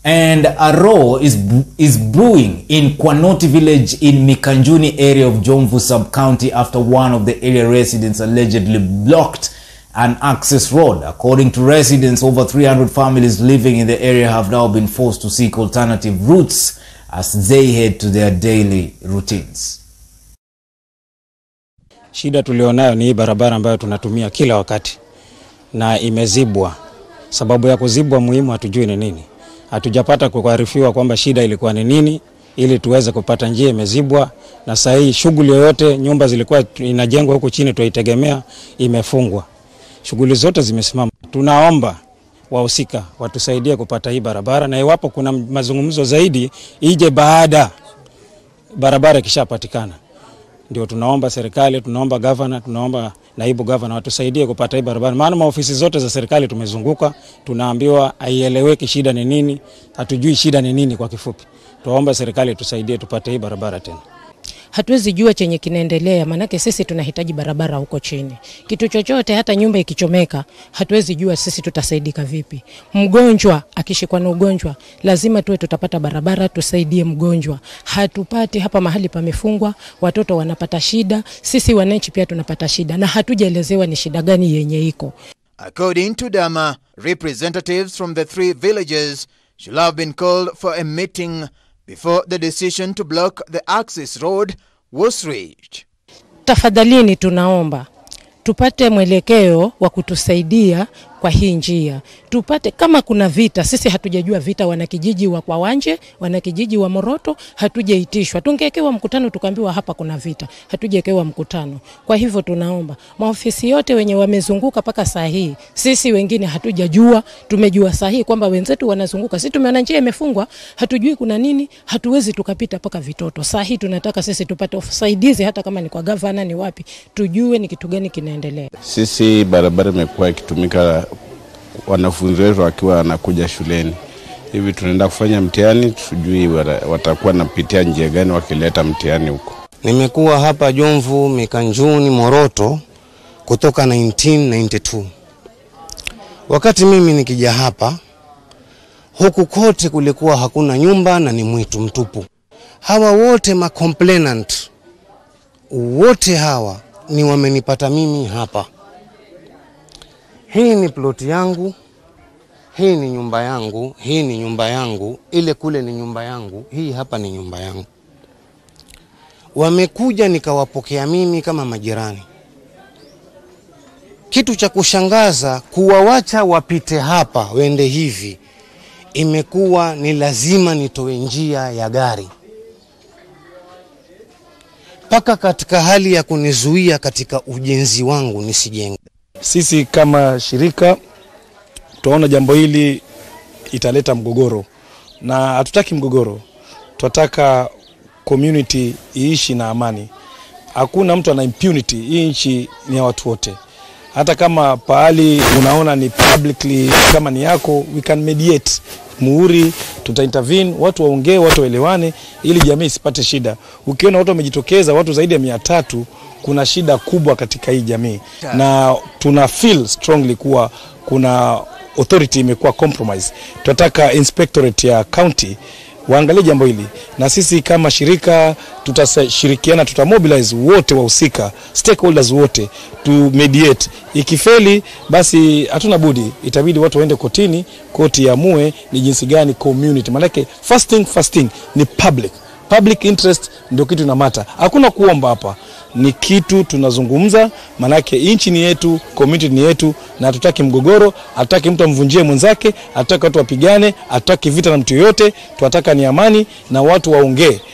And a row is is brewing in Kwanoti village in Mikanjuni area of Jomvu sub-county after one of the area residents allegedly blocked an access road. According to residents, over 300 families living in the area have now been forced to seek alternative routes as they head to their daily routines. Shida tulionayo ni hii barabara ambayo tunatumia kila wakati na imezibwa. Sababu ya kuzibwa muhimu hatujui ni nini. Hatujapata kuarifiwa kwamba shida ilikuwa ni nini ili tuweze kupata njia imezibwa, na saa hii shughuli yoyote, nyumba zilikuwa inajengwa huku chini tuitegemea, imefungwa. Shughuli zote zimesimama. Tunaomba wahusika watusaidie kupata hii barabara, na iwapo kuna mazungumzo zaidi ije baada barabara ikishapatikana ndio tunaomba serikali, tunaomba gavana, tunaomba naibu gavana watusaidie kupata hii barabara, maana maofisi zote za serikali tumezunguka, tunaambiwa haieleweki shida ni nini, hatujui shida ni nini. Kwa kifupi, tuomba serikali tusaidie tupate hii barabara tena. hatuwezi jua chenye kinaendelea, maanake sisi tunahitaji barabara huko chini. Kitu chochote, hata nyumba ikichomeka, hatuwezi jua sisi tutasaidika vipi. Mgonjwa akishikwa na ugonjwa, lazima tuwe tutapata barabara, tusaidie mgonjwa. Hatupati hapa, mahali pamefungwa, watoto wanapata shida, sisi wananchi pia tunapata shida, na hatujaelezewa ni shida gani yenye iko. According to Dama, representatives from the three villages should have been called for a meeting before the decision to block the access road was reached. Tafadhalini, tunaomba tupate mwelekeo wa kutusaidia kwa hii njia, tupate kama kuna vita. Sisi hatujajua vita, wanakijiji wa Kwawanje, wanakijiji wa Moroto, hatujaitishwa. Tungewekewa mkutano tukaambiwa hapa kuna vita, hatujawekewa mkutano. Kwa hivyo tunaomba maofisi yote wenye wamezunguka mpaka saa hii, sisi wengine hatujajua, tumejua saa hii kwamba wenzetu wanazunguka, sisi tumeona njia imefungwa, hatujui kuna nini, hatuwezi tukapita mpaka Vitoto. Saa hii tunataka sisi tupate usaidizi, hata kama ni kwa gavana, ni wapi, tujue ni kitu gani kinaendelea. Sisi barabara imekuwa ikitumika wanafunzi wetu wakiwa wanakuja shuleni hivi, tunaenda kufanya mtihani, tujui watakuwa napitia njia gani wakileta mtihani huko. Nimekuwa hapa Jomvu, Mikanjuni, Moroto kutoka 1992. Wakati mimi nikija hapa, huku kote kulikuwa hakuna nyumba na ni mwitu mtupu. Hawa wote ma complainant wote hawa ni wamenipata mimi hapa. Hii ni ploti yangu, hii ni nyumba yangu, hii ni nyumba yangu, ile kule ni nyumba yangu, hii hapa ni nyumba yangu. Wamekuja nikawapokea mimi kama majirani. Kitu cha kushangaza, kuwawacha wapite hapa wende hivi, imekuwa ni lazima nitoe njia ya gari mpaka katika hali ya kunizuia katika ujenzi wangu nisijenge. Sisi kama shirika tunaona jambo hili italeta mgogoro, na hatutaki mgogoro, tunataka community iishi na amani. Hakuna mtu ana impunity. Hii nchi ni ya watu wote. Hata kama pahali unaona ni publicly kama ni yako, we can mediate muhuri, tuta intervene, watu waongee, watu waelewane, ili jamii isipate shida. Ukiona watu wamejitokeza, watu zaidi ya mia tatu, kuna shida kubwa katika hii jamii, na tuna feel strongly kuwa kuna authority imekuwa compromise. Tunataka inspectorate ya county waangalie jambo hili, na sisi kama shirika tutashirikiana, tutamobilize wote wahusika, stakeholders wote tu mediate. Ikifeli basi hatuna budi, itabidi watu waende kotini, koti iamue ni jinsi gani community, maanake first thing first thing ni public public interest ndio kitu inamata. Hakuna kuomba hapa, ni kitu tunazungumza, manake nchi ni yetu, community ni yetu, na hatutaki mgogoro, hatutaki mtu amvunjie mwenzake, hatutaki watu wapigane, hatutaki vita na mtu yoyote. Tunataka ni amani na watu waongee.